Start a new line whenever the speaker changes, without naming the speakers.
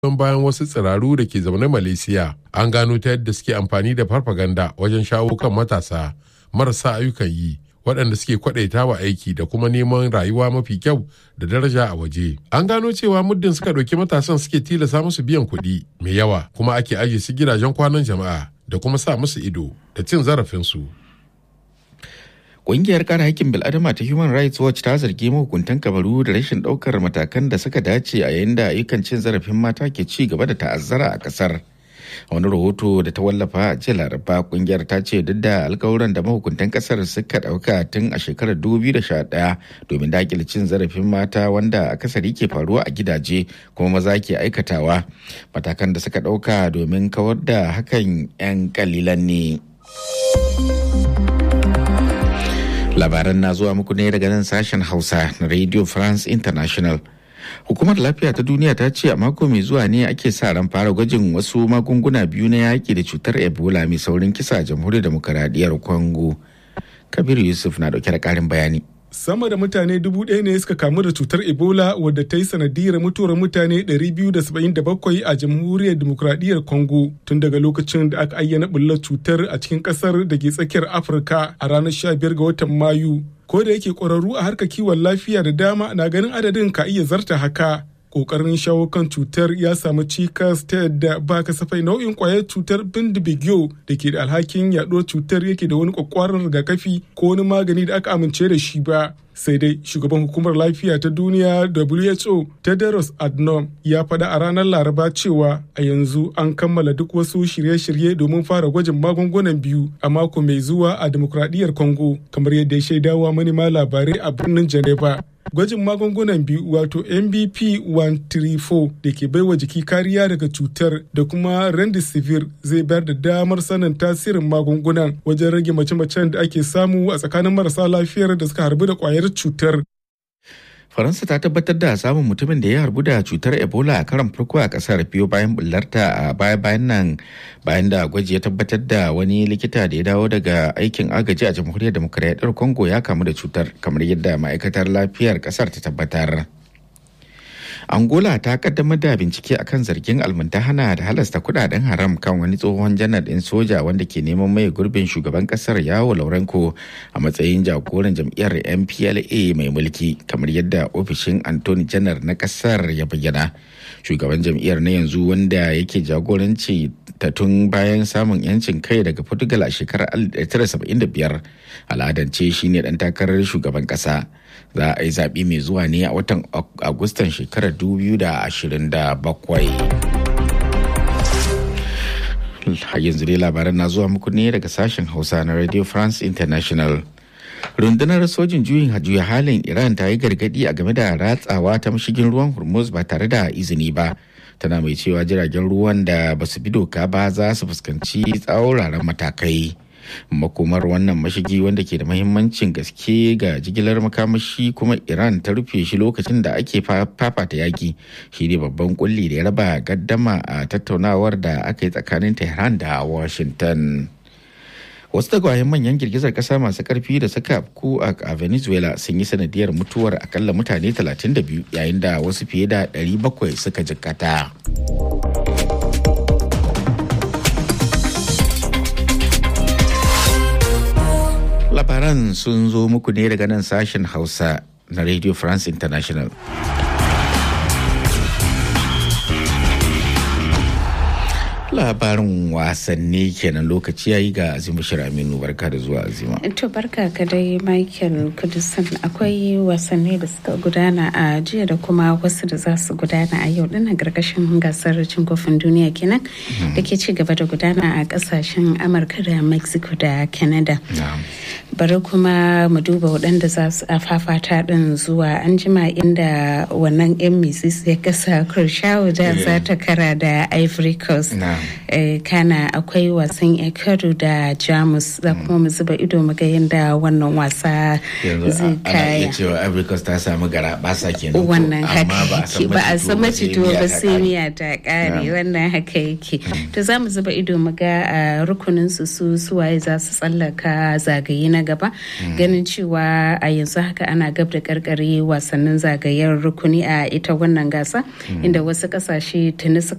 don bayan wasu tsiraru da ke zaune Malaysia. An gano ta yadda suke amfani da farfaganda wajen shawo kan matasa marasa ayyukan yi waɗanda suke kwaɗaita wa aiki da kuma neman rayuwa mafi kyau da daraja a waje. An gano cewa muddin suka ɗauki matasan suke tilasa musu biyan kuɗi mai yawa kuma ake ajiye su gidajen kwanan jama'a da kuma sa musu ido da cin zarafinsu.
Ƙungiyar kare haƙƙin bil'adama ta Human Rights Watch ta zargi mahukuntan kabaru da rashin ɗaukar matakan da suka dace a yayin da ayyukan cin zarafin mata ke ci gaba da ta'azzara a ƙasar. wani rahoto da ta wallafa a jiya laraba kungiyar ta ce duk da alkawuran da mahukuntan kasar suka dauka tun a shekarar 2011 domin dakile cin zarafin mata wanda akasari ke faruwa a gidaje kuma maza ke aikatawa matakan da suka dauka domin kawar da hakan 'yan kalilan ne labaran na zuwa muku ne daga nan sashen hausa na radio france international hukumar lafiya ta duniya ta ce a mako mai zuwa ne ake sa ran fara gwajin wasu magunguna biyu na yaki da cutar ebola mai saurin kisa a jamhuriyar demokaradiyyar congo kabiru yusuf na dauke da karin bayani
sama da mutane dubu ɗaya ne suka kamu da cutar ebola wadda ta yi sanadiyar mutuwar mutane 277 a jamhuriyar demokuraɗiyyar congo tun daga lokacin da aka ayyana bullar cutar a cikin ƙasar da ke tsakiyar afirka a ranar 15 ga watan mayu ko da yake ƙwararru a harkar kiwon lafiya da dama na ganin adadin ka iya zarta haka kokarin shawo kan cutar ya samu cikas ta yadda ba kasafai nau'in kwayar cutar bindibigyo da ke da alhakin yaɗuwar cutar yake da wani kwakwaran rigakafi ko wani magani da aka amince da shi ba sai dai shugaban hukumar lafiya ta duniya who tedros adnom ya faɗa a ranar laraba cewa a yanzu an kammala duk wasu shirye-shirye domin fara gwajin magungunan biyu a mako mai zuwa a demokradiyyar congo kamar yadda ya shaidawa manema labarai a birnin geneva gwajin magungunan biyu wato mbp 134 da ke baiwa jiki kariya daga cutar da kuma rendisivir zai bayar da damar sanin tasirin magungunan wajen rage mace-macen da ake samu a tsakanin marasa lafiyar da suka harbu da kwayar cutar
faransa ta tabbatar da samun mutumin da ya harbu da cutar ebola a karan farko a kasar biyo bayan bullarta a baya bayan nan bayan da gwaji ya tabbatar da wani likita da ya dawo daga aikin agaji a jamhuriyar demokuraɗiyyar congo ya kamu da cutar kamar yadda ma'aikatar lafiyar kasar ta tabbatar angola ta kaddamar da bincike akan zargin almuntahana da halasta kudaden haram kan wani tsohon janar din soja wanda ke neman mai gurbin shugaban kasar yawo laurenko a matsayin jagoran jam'iyyar mpla mai mulki kamar yadda ofishin antony janar na kasar ya bayyana shugaban jam'iyyar na yanzu wanda yake jagoranci ta tun bayan samun yancin kai daga portugal a shekarar 1975 al'adance shine dan takarar shugaban kasa za a yi zaɓe mai zuwa ne a watan agustan shekarar 2027 yanzu dai labaran na zuwa muku ne daga sashen hausa na radio france international rundunar sojin juyin juya halin iran ta yi gargadi a game da ratsawa ta mashigin ruwan hormuz ba tare da izini ba tana mai cewa jiragen ruwan da ba su bi doka ba za su fuskanci tsauraran matakai makomar wannan mashigi wanda ke da mahimmancin gaske ga jigilar makamashi kuma iran ta rufe shi lokacin da ake fafata yaki shi ne babban kulli da ya raba gaddama a tattaunawar da aka yi tsakanin tehran da washington wasu tagwayen manyan girgizar kasa masu karfi da suka afku a venezuela sun yi sanadiyar mutuwar akalla mutane 32 yayin da wasu fiye da 700 suka jikkata. labaran sun zo muku ne daga nan sashen hausa na radio france international labarin wasanni kenan lokaci yayi ga azima aminu barka da zuwa azima
to barka ka dai michael kudusan akwai wasanni da suka gudana a jiya da kuma wasu da za su gudana a yau dinnan gargashin gasar cin kofin duniya kenan da ke ci gaba da gudana a kasashen amurka da mexico da canada bari kuma mu duba waɗanda za su fafata ɗin zuwa an jima inda wannan yan misis ya kasa kurshawu da za ta kara da ivory coast kana akwai wasan ecuador da jamus za kuma mu zuba ido mu ga yadda wannan wasa zai kaya
cewa ivory coast ta samu gara basa kenan
wannan haka ba a san macito ba sai miya ta kare wannan haka yake to za mu zuba ido mu ga rukunin su su suwaye za su tsallaka zagaye na sanya gaba ganin cewa a yanzu haka ana gab da karkare wasannin zagayen rukuni a ita wannan gasa inda wasu kasashe tuni suka